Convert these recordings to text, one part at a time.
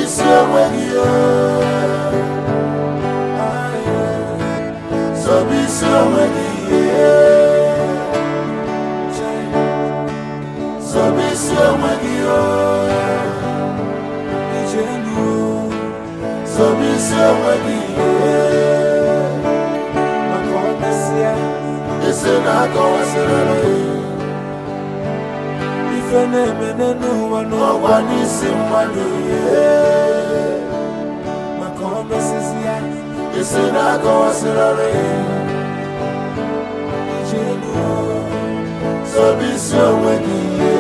isi onwe gị o. Zọba isi onwe gị Zọba isi onwe gị o. Zọba isi onwe gị isi na-akọwasịrị ife na-eme n'ụwa n'ọgwa ọgwa n'isi mmadụ maka ọ mesịsị ya isi na-akọwasịrị ije elu Zọba isi onwe gị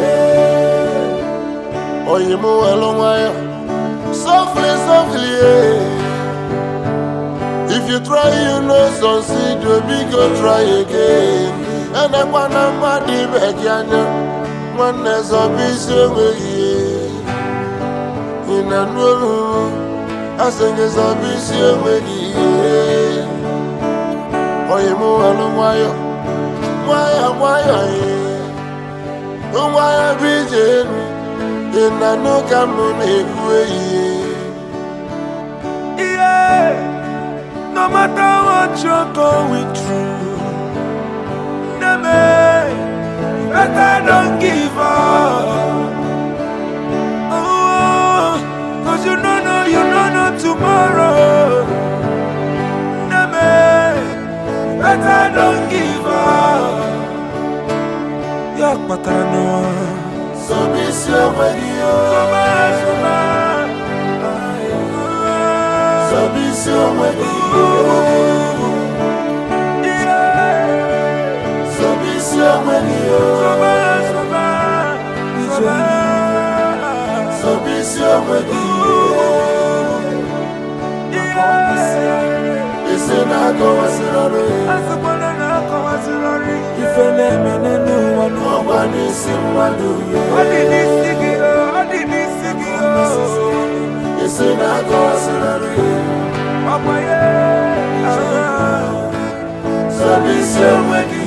oyi m welu nwayọ softly softly yeah. if you try you no succeed you biko try again enekwana mmadụ ibe gị anya nwanne zọba isi onwe gị ị na-anụ olu asị gị zọba isi onwe gị oyi m welu nwayọ nwayọ nwayọ ee nwayọ bụ ije elu ị na-anụ ka m na-ekwu ehihie Yeah, no matter what you're going through, Neme, better don't give up. Oh, cause you don't know, you don't know tomorrow. Neme, better don't give up. Yak patano, zọba isi onwe gị o. suma, suma. zọba isi onwe gị Yeah. zọba isi onwe gị o. zọba isi onwe gị isi na-akọwasịrị Ife na-eme n'ụwa n'ụwa ọgwa n'isi mmadụ Ọ dị n'isi gị o, ọ dị n'isi gị o isi na-akọwasịrị Ọkwa ya zọba isi onwe gị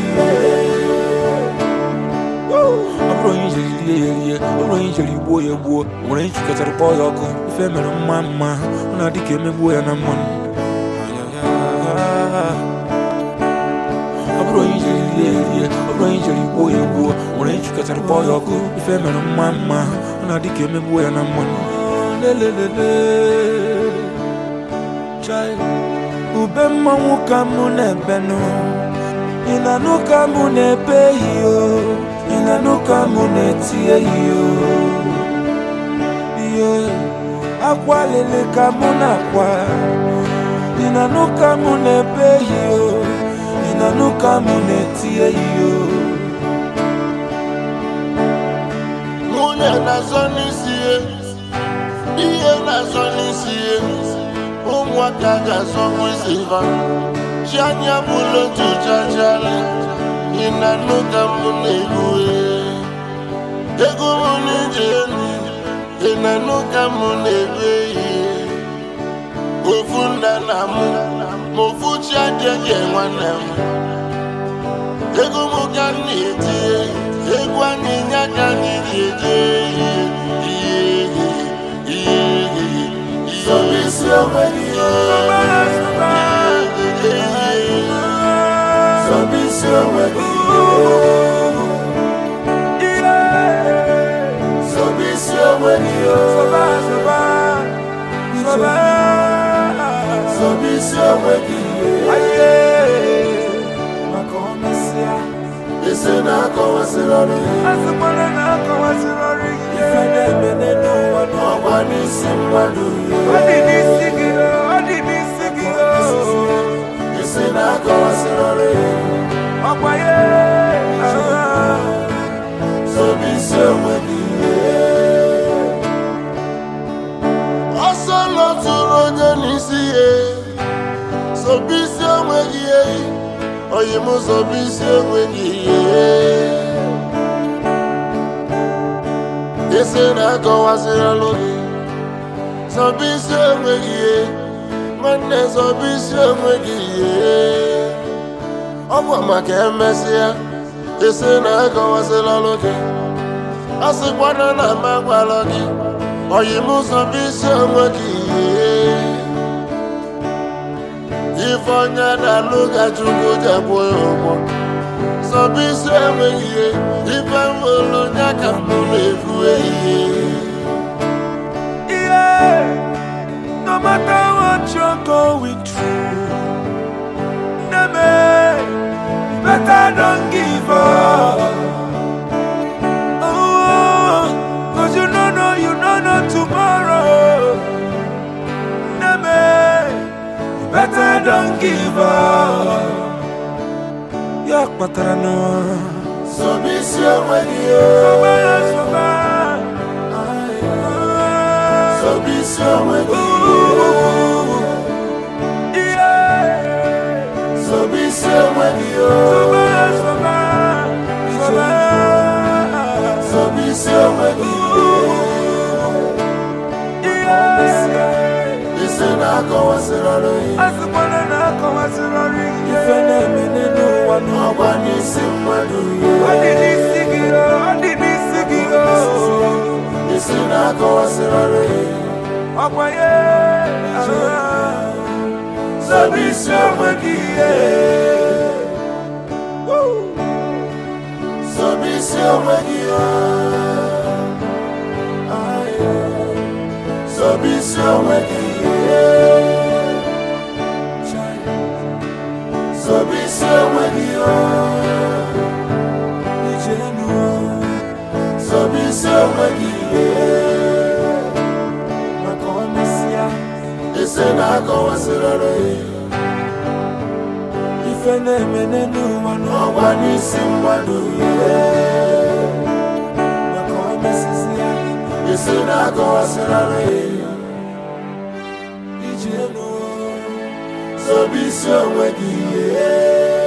Ọ bụrụ onye ijeri rie ya erie, ọ bụrụ onye ijeri gbuo ya egbuo, o nwere onye chịkọtara kpọọ ya ọkụ Ife mere mma mma, ọ na-adị ka emegbuo ya na mmanụ ọ bụrụ onye ijeri rie ya erie, ọ bụrụ onye ijeri gbuo ya egbuo, o nwere onye chịkọtara kpọọ ya ọkụ Ife mere mma mma, ọ na-adị ka emegbuo ya na mmanụ Lelelele. Chai. ube mmanwụ ka mụ na-ebenụ ị na-anụ ka mụ na-ebe iyo ị na-anụ ka mụ na-etie iyo iyo akwa lele ka mụ na-akwa ị na-anụ ka mụ na-ebe iyo ị na-anụ ka mụ na-etie iyo nwunye na-azọ n'isi ya ihe na-azọ n'isi ya ụmụaka ga-azọkwa isi ha chi anya bụla otu chachara ị na-anụ ka m na-egwu ego m n'ije elu ị na-anụ ka m na-egwu ihe ofu nna na mụ ma ofu chi adịghị nwanne m ego m ka m na-etinye egwu anyị nye ka anyị ga-eje ihe ihe ihe ihe Zọba isi onwe gị Zọba isi onwe gị Zọba isi onwe gị Zọba isi onwe gị maka ọ mesịa isi na-akọwasịrị ọrụ ife na-eme n'ụwa n'ụwa ọgwa n'isi mmadụ Ọ dị n'isi gị o, ọ dị n'isi gị o. isi na-akọwasịrị ọrụ Ọkwa ya Zọba isi onwe gị ọsọ lọtụrụ onye n'isi ya zọba isi onwe gị oyi m zọba isi onwe gị isi na-akọwasịrị ọrụ gị zọba isi onwe gị nwanne zọba isi onwe gị ọ bụ maka emesịa isi na-akọwasịrị ọrụ gị a sịkwana na m agwala gị oyi m zọba isi onwe gị ihe ife onye na-alụ ka chukwu jekwu ya ụgwọ zọba isi onwe gị ihe ife nwere onye ka mụ na-efu ehihie Yeah, no matter what you're going through, Neme, better don't give up. Oh, cause you don't know, you don't know tomorrow. Neme, better don't give up. Ya kpatara na zọba isi onwe gị ihe soba ya soba. zọba isi onwe gị Yeah. zọba isi onwe gị ihe Soba, soba, soba. zọba isi onwe gị Yeah. isi na-akọwasịrị ọrụ ihe Asịkwana na akọwasịrị ọrụ ike. Ife na-eme n'ụwa n'ụwa. ọgwa n'isi mmadụ Ọ ihe dị n'isi gị o, ọ dị n'isi gị o. isi na-akọwasịrị ọrụ ihe Ọkwa ya. zọba isi onwe gị ihe zọba isi onwe gị ihe zọba isi onwe gị ihe zọba isi onwe gị ihe Ije n'ụwa. zọba isi onwe gị ihe Maka ọ mesịa, isi na-akọwasịrị ọrụ ihe ife na-eme n'ụwa n'ụwa. ọgwa n'isi mmadụ ihe Maka ọ mesịsịa, isi na-akọwasịrị ọrụ ihe ije n'ụwa. zọba isi onwe gị ihe